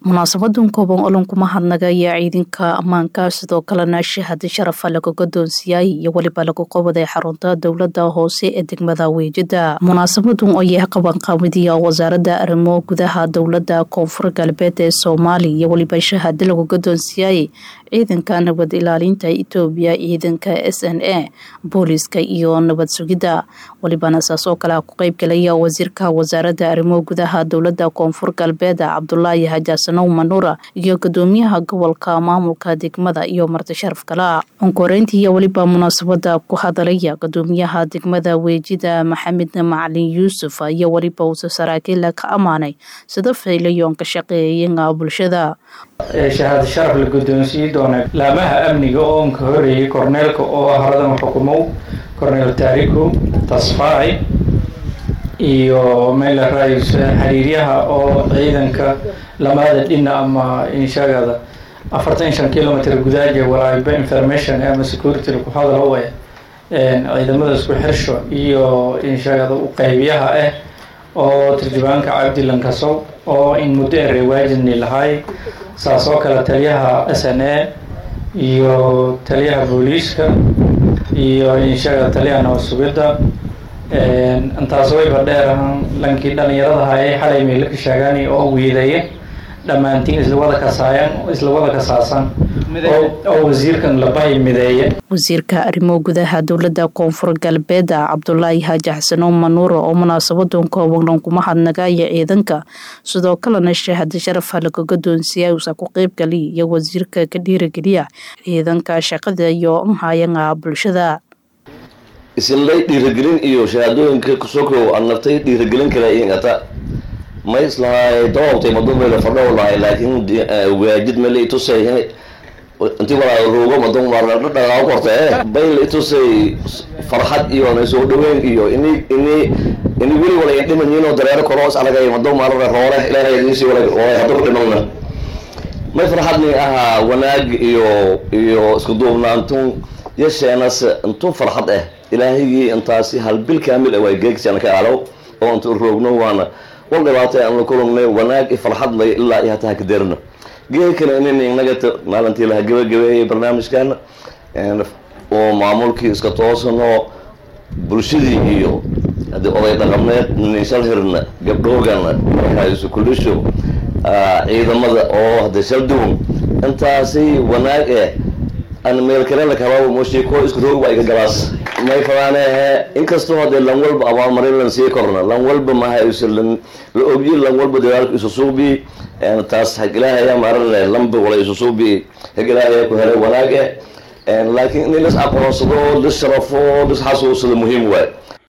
munaasabadan kooban olan kuma hadnagaya ciidanka ammaanka sidoo kalena shahada sharafa laga godoonsiiyay iyo weliba lagu qabaday xarunta dowlada hoose ee degmada weejida munaasabadan oo yahay qabanqaabadiya wasaarada arrimo gudaha dowlada koonfur galbeed ee soomaaliya iyo weliba shahada lagu godoonsiiyay ciidanka nabad ilaalinta etoobiya ciidanka s n a booliska iyo nabad sugidda welibana saasoo kale ku qeybgalaya wasiirka wasaarada arrimo gudaha dowlada koonfur galbeed cabdulaahi hajaasanow manuura iyo gudoomiyaha gobolka maamulka degmada iyo marti sharaf kala onkoreyntii iyo weliba munaasabada ku hadalaya gudoomiyaha degmada weejida maxamed macalin yuusuf iyo weliba uuse saraakiila ka ammaanay sida faylayoon ka shaqeeyayenga bulshada shahaado sharaf la guddoonsiin doona laamaha amniga oo unka horeeyay korneelka oo haradan xukumow korneel taariku tasfaay iyo meel rais xiriiryaha oo ciidanka lamada dhina ama inshagada afartan shan kilometer gudaaja walaayiba information ama security ku hadal u eh ciidamada isku xirsho iyo inshagada u qeybiyaha ah oo turjubaanka cabdilan kasow oo in muddo ere waajidni lahay saas oo kale taliyaha s n a iyo taliyaha booliiska iyo inshaga taliyaha nabad sugidda intaas wayba dheer ahaan lankii dhalinyaradaha ee xalay meela ka sheegaan oo wiidaye dhammaantiin isla wada kasaayan isla wada kasaasan oo wasiirkan labahay mideeye wasiirka arrimo gudaha dowlada koonfur galbeed cabdulaahi haaji xasanow manuuro oo munaasabadan kooban kuma hadnagaya ciidanka sidoo kalena shahada sharafa laga godoonsiiya uusa ku qeybgaliya iyo wasiirka ka dhiirageliya ciidanka shaqada iyo nhayanga bulshada isinlay dhiiragelin iyo shahaadooyinka kusokow aan naftay dhiiragelin kale ingata ma islahay dawabtay madumela fadhow lahay laakiin waajid mele itusay inti walaa ruugo madum dhaqaa korta eh bayl itusay farxad iyo na soo dhaweyn iyo ini ini ini weli wala indhimanyiinoo dareero koroos aragay madum marara roole ilaahay idiisi wala hadda ku dhimana may farxadni ahaa wanaag iyo iyo isku duubnaantun yasheenas intun farxad ah ilaahigii intaasi hal bil kaamil ah waa geegsiana ka alow oo inta roogno waana wal dhibaatay aan la kulannay wanaag i farxad lay ilaa iyo hataa kadeerna geekana inin inaga maalintii laha gabagabeeyay barnaamijkan oo maamulkii iska toosano bulshadii iyo haddii oday dhaqameed ninshal hirna gabdhoogana markaisu kulisho ciidamada oo hadda shalduun intaasi wanaag eh an meel kalena kabaa moshi ko isku roog baa iga galaas may fadaanehe inkastoo hadee lan walba abaalmarin lan sii korna lan walba maha is lan la ogyi lan walba dadaalku isu suubi taas hag ilaahaya maarane lanba wala isu suubi hag ilaahaya ku helay wanaag eh laakiin in lis aqoonsado lis sharafo lis xasuusado muhiim waay